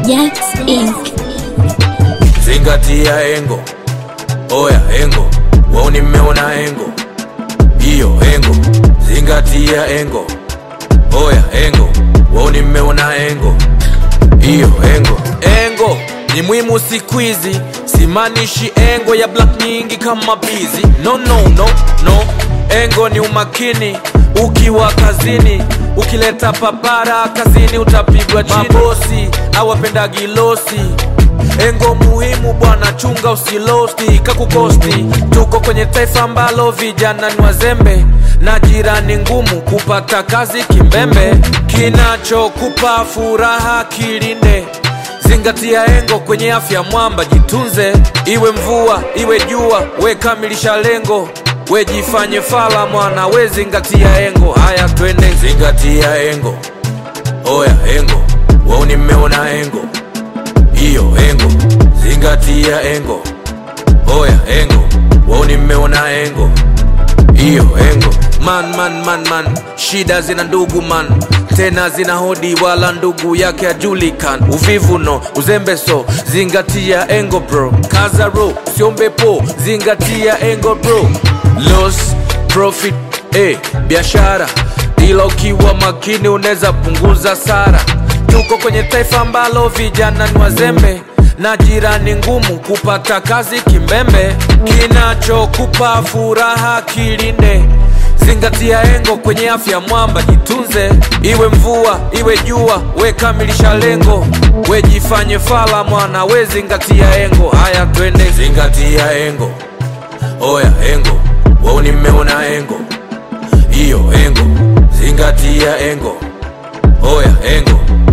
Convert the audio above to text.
Jax Inc. Zingatia engo, oya engo, wao nimeona engo, hiyo engo. Zingatia engo, oya engo, wao nimeona engo, hiyo engo. Engo ni muhimu siku hizi, simaanishi engo ya black nyingi kama bizi. No, no, no, no. Engo ni umakini ukiwa kazini, ukileta papara kazini utapigwa chini. Mabosi awapendagi losi Engo muhimu bwana, chunga usilosti kakukosti. Tuko kwenye taifa ambalo vijana ni wazembe na jirani ngumu kupata kazi kimbembe. Kinachokupa furaha kilinde, zingatia engo kwenye afya mwamba, jitunze. Iwe mvua iwe jua, we kamilisha lengo, we jifanye fala mwana, we zingatia engo. Haya twende, zingatia engo, oya engo, wao nimeona engo hiyo engo, zingatia engo, oya engo, wao nimeona engo, hiyo engo. Man, man, man, man, shida zina ndugu man, tena zina hodi, wala ndugu yake ajulikan. Uvivu no, uzembe so, zingatia engo bro, kaza ro, usiombe po, zingatia engo bro, loss profit eh, biashara ila ukiwa makini unaweza punguza sara. Tuko kwenye taifa ambalo vijana ni wazembe na jirani ngumu kupata kazi kimbembe. Kinachokupa furaha kilinde, zingatia engo kwenye afya mwamba, jitunze. Iwe mvua iwe jua, we kamilisha lengo, we jifanye fala mwana, we zingatia engo. Haya twende, zingatia engo, oya engo, wao nimeona engo, hiyo engo, zingatia engo, oya engo